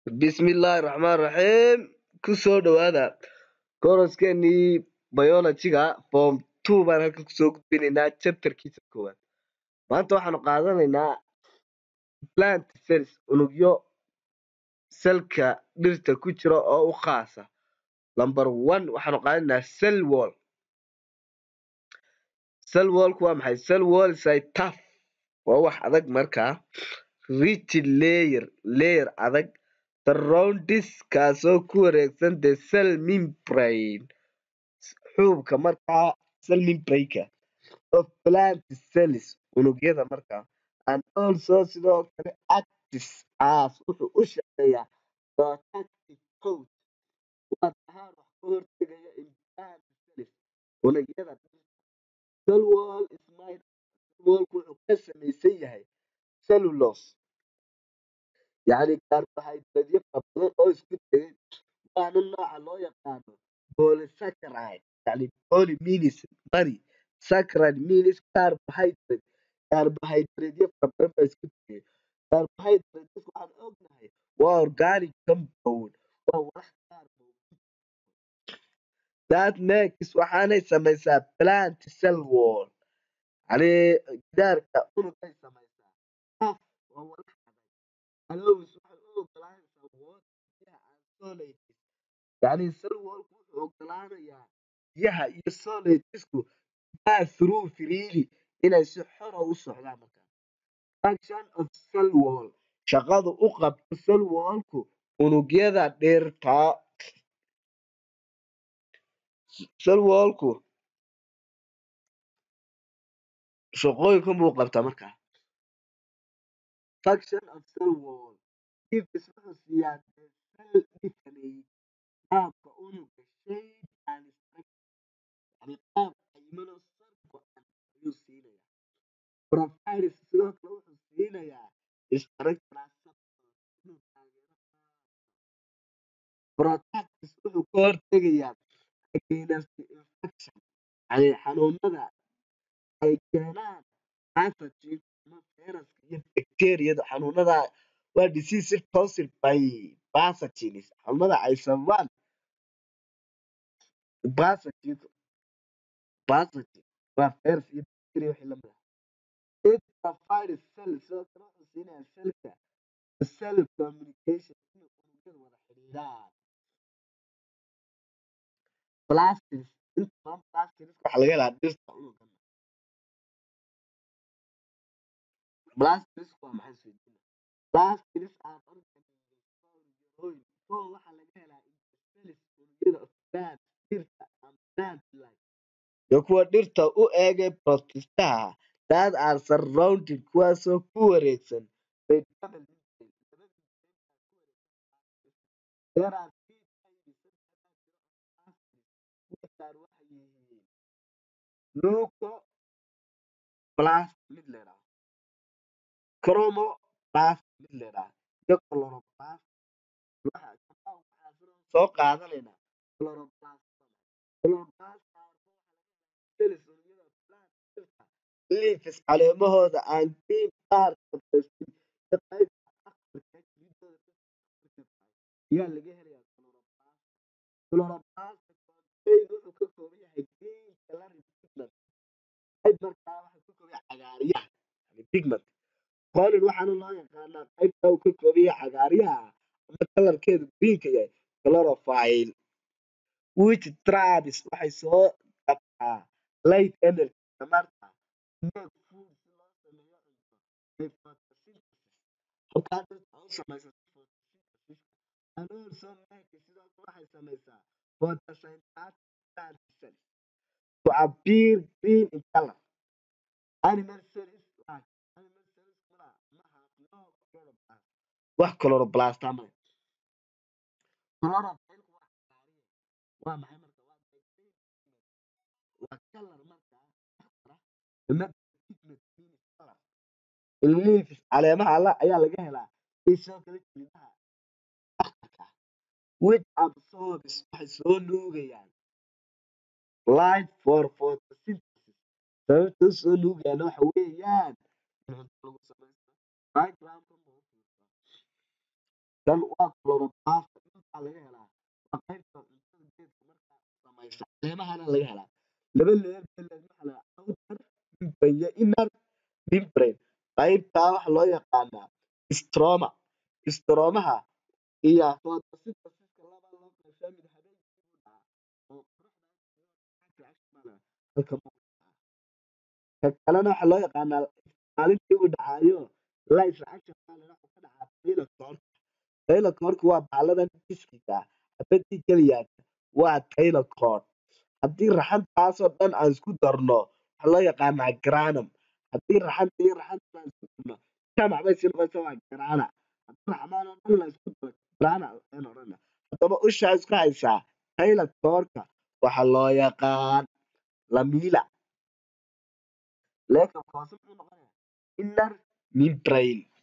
Bismillaahi Raxmaani Raxiim ku soo dhawaada kooraskeenii biology-ga form 2 baan halkan kusoo gudbinaynaa chapter-kiisa koowaad maanta waxaanu qaadanaynaa plant cells unugyo salka dhirta ku jira oo u khaasa number one waxaanu qaadanaynaa cell wall cell wallku waa maxay cell wall is a tough waa wax adag markaa rigid layer layer adag surroundings kaasoo ku wareegsan the cell membrane xuubka markaa cell membrane-ka of plant cells unugyada markaa and also sidoo kale acts as wuxuu u shaqeeyaa protective coat waa tahaan wax ka hortagaya in plant cells unugyada cell wall is made cell wallku wuxuu ka samaysan yahay cellulose yacni carbohydrate fara badan oo isku tegay waana nooca loo yaqaano polysaccharide yacni poly means many saccharide means carbohydrate carbohydrate fara badan baa isku tegay carbohydrate waxaan ognahay waa organic compound waa walax carbohydrate that makes waxaanay samaysaa plant cell wall yacni gidaarka unugay samaysaa tough waa walax adag allows waxay u ogolaanaysaa water biyaha and solids yacni cell wallku wuxuu ogolaanayaa biyaha iyo solidesku pass through freely inay si xora u socdaan markaa function of cell wall shaqadu u qabto cell wallku unugyada dhirta cell wallku shaqooyinkan buu qabtaa markaa function of cell wall gives wuxuu siiyaa the cell definite qaabka unuga shape and structure yacni qaab cayiman oo sar go-an ayuu siinayaa provides sidoo kale wuxuu siinayaa structural support inuu taageero protects wuxuu ka hortegayaa against infection yacni xanuunada ay keenaan pathogens ama fayraska iyo bakteeriyada xanuunada waa diseases caused by pathogens xanuunada ay sababaan pathogens pathogen waa fayras iyo bakteeriya wixii lamid ah it provides cell sidoo kale wuxuu siinayaa cellka cell communication inay unugyadu wada xidhiidhaan plastids inta badan plastids waxaa laga helaa dhirta unugan plastids waa maxay isweydiina plastids are organisms found in fold waxaa laga helaa in the cells unugyada of plants dhirta and plant life iyo kuwa dhirta u eegay protistaha that are surrounded kuwaasoo ku wareegsan by double membrane laba membrane baa ku wareegsan there are three types saddex baa jira of plastids kuwa qaar waxay yihiin leucoplast mid la yidhaahdo chromoplast mid la yidhaahdo iyo chloroplast waxa waxaa sidoo soo qaadanaynaa chloroplast chloroplast cells unugyada plant dhirta leaves caleemahooda and green part of the stem iyo qaybta akhbarka jiridooda dhirta akhbarka tahay ayaa laga helayaa chloroplast chloroplast contain wuxuu ka kooban yahay green colored pigment qayb markaa waxaa ka kooban yahay cagaaryaha yani pigment colin waxaana loo yaqaanaa qaybta uu ka kooban yahay cagaaryaha ama kalarkeedu greenka yahay chlorophyll which traps waxay soo qabtaa light energy tamarta to make food si loo sameeyo cunto by photosynthesis halkaa dhirta u samaysato photosynthesis and also make sidoo kale waxay samaysaa photosynthetic plant cells to appear green in color animal cells like animal cells kuna maha no chloroplast wax chloroplast ah male chlorophyllku waa cagaariye waa maxay marka waa the green pigment waa kalar markaa akhbara ama pigment means color leaves caleemaha la ayaa laga helaa iyo sidoo kale jilidaha akhbarka ah which absorbs waxay soo nuugayaan light for photosynthesis sababta u soo nuugayaan waxa weeyaan in cunto lagu samaysto diagramkan buu u fiirsaa kan waa chloroplast dhulkaa laga helaa waa qaybta cuntada geedka markaa samaysa caleemahana laga helaa laba leer bay leedahay waxa la outer membrane iyo inner membrane qaybtaa waxa loo yaqaanaa stroma stromaha iyo photosynthesiska laba loo qaybshaa mid habeenkii buu dhacaa oo qoraxda halka ka kalena waxa loo yaqaanaa maalintii uu dhacaayo light reaction baa la yidhaha wuxuu ka dhacaa thylakoid thylakoidku waa bahladan diskiga ah xabadii keliyaata waa thylakoid haddii raxantaasoo dhan aan isku darno waxaa loo yaqaanaa granum haddii raxanta iyo raxanta aan isku darno jamac bay sii noqonaysa waa grana haddii raxmaan oo dhan la isku daro grana ayaan odhana haddaba ushaa isku haysaa thylakoidka waxaa loo yaqaan lamila leekabka hoose muxuu noqonayaa inner membrane